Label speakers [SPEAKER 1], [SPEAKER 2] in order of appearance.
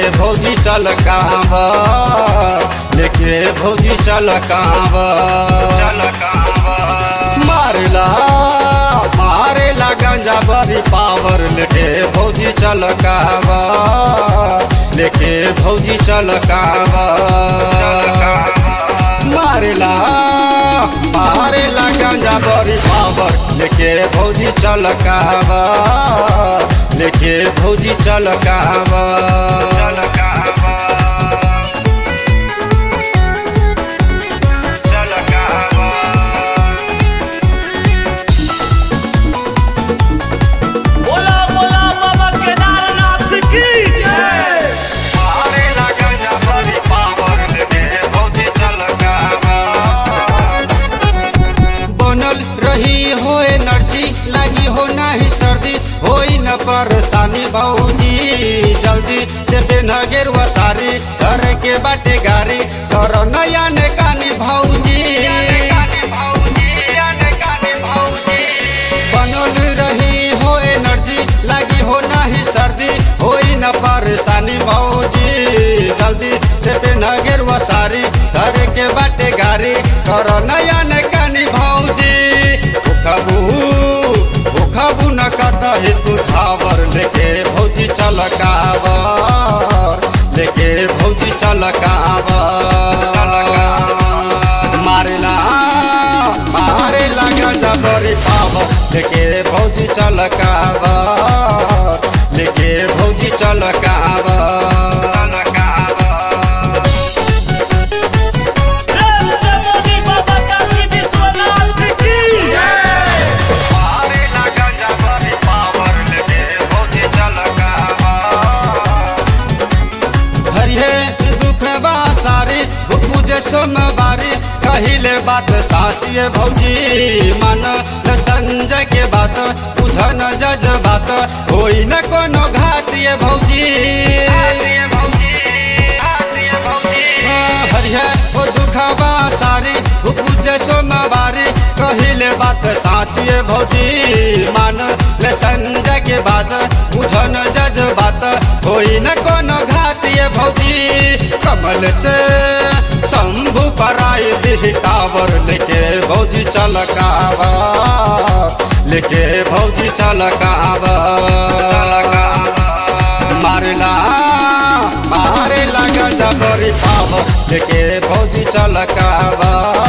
[SPEAKER 1] भौजी चल कांवर लेके भौजी चल कांवर चल कांवर मारेला मारेला गंजा बड़ी पावर लेके भौजी चल कांवर लेके भौजी चल कांवर मारेला मारेला गंजा बड़ी पावर लेके भौजी चल कांवर लेके भौजी चल कांवर चल कांवर चल कांवर
[SPEAKER 2] बोला बोला बाबा केदारनाथ की जय
[SPEAKER 1] मारेला गंजा बड़ी पावर लेके भौजी चल कांवर बनल रही हो एनर्जी लगी हो नहीं सर्दी होई न परेशानी भौजी जल्दी से पेन गेरुआ सारी घर के बाटे गाड़ी कर नया ने कानी भौजी बनल रही हो एनर्जी लगी हो नहीं सर्दी होई न परेशानी भौजी जल्दी से पेन गेरुआ सारी घर के बाटे गाड़ी कर नया ने कानी भौजी भूखबू भूखबू न कतही तू धावर लेके भौजी चल कावर लेके भौजी चल कावर मारेला मारेला गंजा बड़ी पावर लेके भौजी चल कावर लेके भौजी चल कावर चल कावर
[SPEAKER 2] प्रेम से मोदी बाबा काशी विश्वनाथ की जय
[SPEAKER 1] मारेला गंजा बड़ी पावर लेके भौजी चल कावर हरिहे दुख बा सारी भूख मुझे सोमवारी कहिले बात साचिए भौजी मन न संजय के बात बुझ न जज बात होई न कोनो घातिए भौजी हरिहे ओ दुखबा सारी भूख मुझे सोमवारी कहिले बात साचिए भौजी मान ले संजय के बात बुझ न जज बात होई न कोनो घातिए भौजी कमल से शंभु पराई दी टावर लेके भौजी चल कावर लेके भौजी चल कावर मारेला मारेला गंजा बड़ी पावर लेके भौजी चल कावर